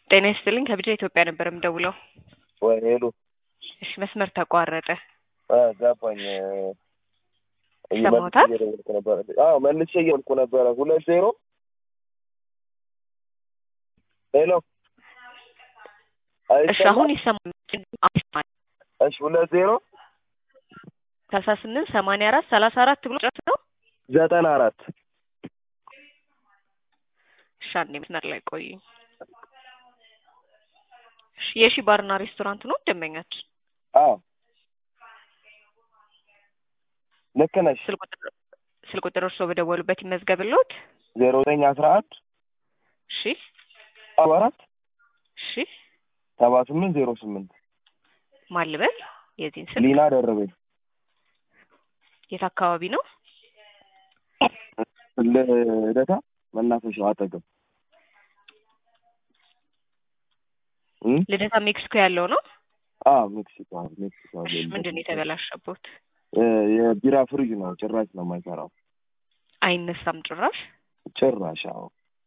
ጤና ይስጥልኝ ከቢጃ ኢትዮጵያ ነበር የምደውለው። ወይ ሄሎ እሺ መስመር ተቋረጠ። አ ገባኝ። ሰማሁታል? መልሼ እየደወልኩ ነበረ። አዎ መልሼ እየደወልኩ ነበረ። ሁለት ዜሮ ሄሎ እሺ አሁን ይሰማል። እሺ ሁለት ዜሮ ሰላሳ ስምንት ሰማንያ አራት ሰላሳ አራት ብሎ ጨርስ ነው። ዘጠና አራት እሺ አንዴ መስመር ላይ ቆዩ። እሺ የሺ ባርና ሬስቶራንት ነው ደንበኛችን። አዎ ልክ ነሽ። ስልክ ቁጥር ስልክ ቁጥር እርስዎ በደወሉበት ይመዝገብልዎት። ዜሮ ዘጠኝ አስራ አንድ እሺ ሰባ አራት እሺ ሰባ ስምንት ዜሮ ስምንት ማን ልበል? የዚህን ስልክ ሊና ደረቤ የት አካባቢ ነው? ልደታ መናፈሻው አጠገብ እ ልደታ ሜክሲኮ ያለው ነው። አዎ ሜክሲኮ ሜክሲኮ እሺ ምንድን ነው የተበላሸቦት? እ የቢራ ፍሪጅ ነው። ጭራሽ ነው የማይሰራው። አይነሳም ጭራሽ። ጭራሽ አዎ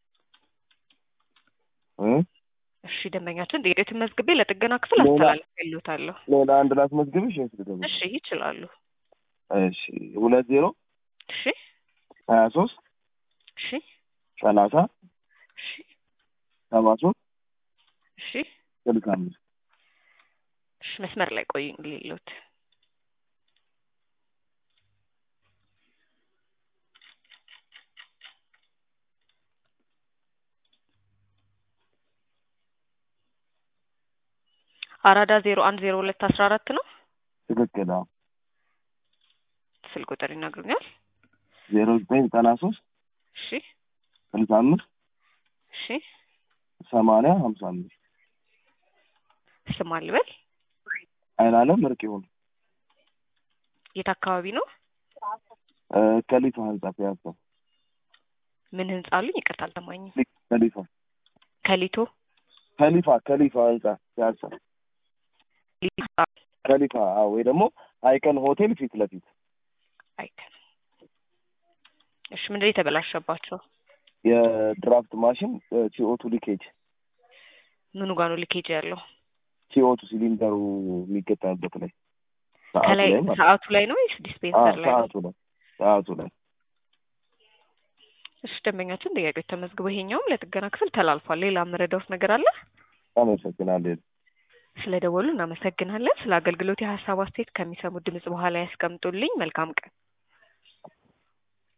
እ እሺ ደንበኛችን ጥያቄዎትን መዝግቤ ለጥገና ክፍል ሌላ- አስተላልፌልዎታለሁ። ሌላ አንድ ላስመዝግብሽ ወይስ ልደውል? እሺ ይችላሉ። እሺ ሁለት ዜሮ እሺ ሀያ ሶስት እሺ ሰላሳ እሺ ሰባ ሶስት እሺ ስልሳ አምስት እሺ መስመር ላይ ቆዩ ሌሎት አራዳ ዜሮ አንድ ዜሮ ሁለት አስራ አራት ነው። ትክክል። አዎ ስልክ ቁጥር ይነግሩኛል? ዜሮ ዘጠኝ ዘጠና ሶስት እሺ ስልሳ አምስት እሺ ሰማንያ ሀምሳ አምስት ስም አልበል አይን አለም እርቅ ይሁን የት አካባቢ ነው? እ ከሊፋ ህንጻ ፒያሳ ምን ህንጻ አሉኝ? ይቅርታ አልሰማኝም። ከሊፋ ከሊቶ ከሊፋ ከሊፋ ህንጻ ፒያሳ ሊፋ ከሊፋ አዎ ወይ ደግሞ አይከን ሆቴል ፊት ለፊት አይከን። እሺ ምንድን ነው የተበላሸባቸው? የድራፍት ማሽን ሲኦቱ ሊኬጅ ምኑ ጋር ነው ሊኬጅ ያለው? ሲኦቱ ሲሊንደሩ የሚገጠምበት ላይ ሰዓቱ ከላይ ላይ ማለት ነው። ሰዓቱ ላይ ነው ወይስ አዎ ዲስፔንሰር ላይ ነው? ሰዓቱ ላይ ሰዓቱ ላይ እሺ ደንበኛችን ጥያቄዎች ተመዝግበው ይሄኛውም ለጥገና ክፍል ተላልፏል። ሌላ የምረዳውት ነገር አለ? አመሰግናለሁ። ስለ ደወሉ እናመሰግናለን። ስለ አገልግሎት የሀሳብ አስተያየት ከሚሰሙት ድምጽ በኋላ ያስቀምጡልኝ። መልካም ቀን።